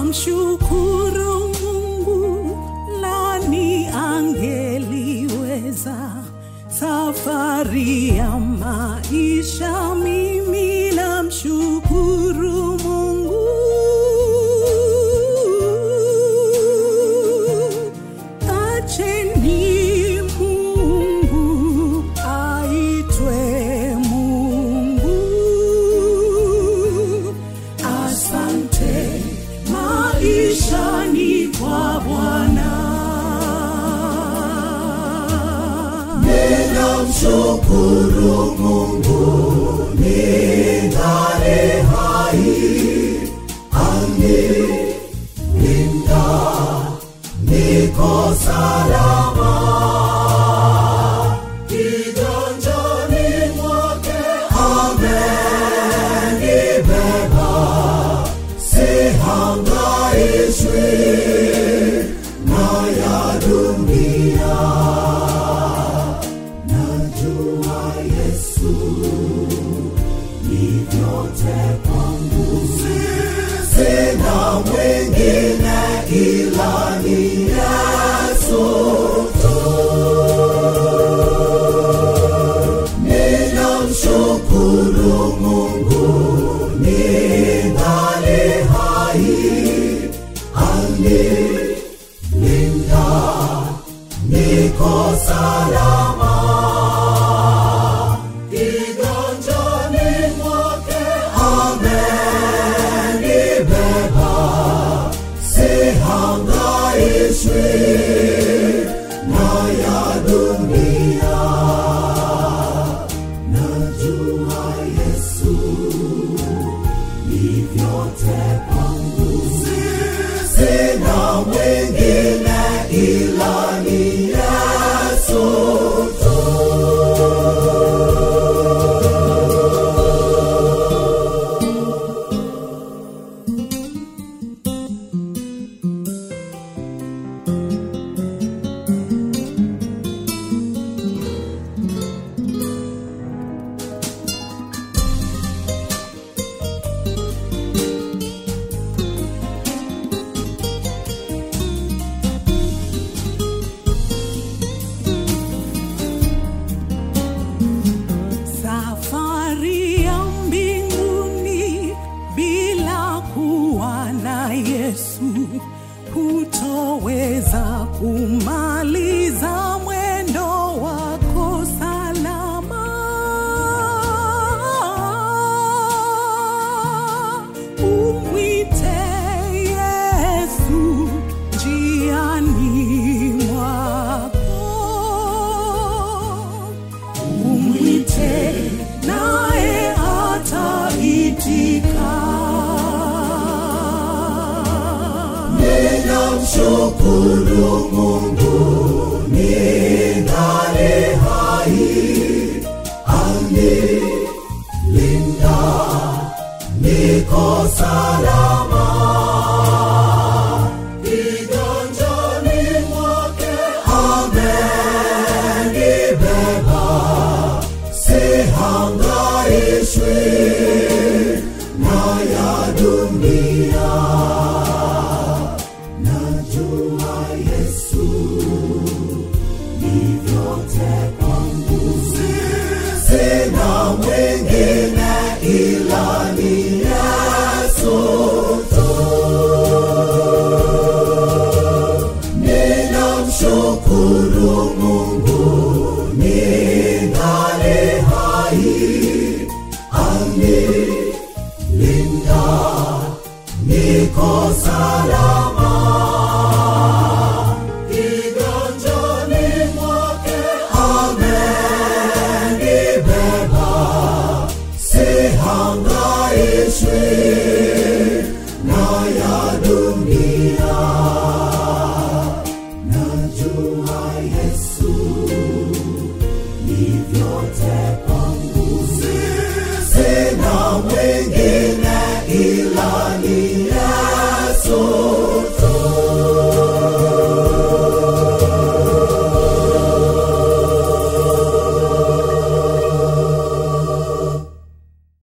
Ninamshukuru Mungu, nani angeliweza safari ya maisha? Mimi namshukuru Mungu. Acheni Mungu aitwe Mungu. Asante maishani kwa Bwana. Ninamshukuru Mungu ningali hai, anilinda, niko salama. Kiganjani mwake amenibeba, sihangaishwi na ya dunia. Najua Yesu ni vyote kwangu, sina mwingine ila ni Yesu tu. Ninamshukuru Mungu ningali hai, anilinda, niko salama. Kiganjani mwake amenibeba, sihangaishwi na ya dunia. Najua Yesu ni vyote kwangu, sina mwingine ila ni Yesu tu. Safari ya mbinguni bila kuwa na Yesu, hutoweza kumaliza mwendo wako salama. Umwite Yesu njiani mwako umwite naye ataitika. Ninamshukuru Mungu ningali hai, anilinda, niko salama. Kiganjani mwake amenibeba, sihangaishwi na ya dunia. Najua Yesu ni vyote kwangu, sina mwingine ila ni Yesu tu. Ninamshukuru Mungu ningali hai, anilinda, niko salama.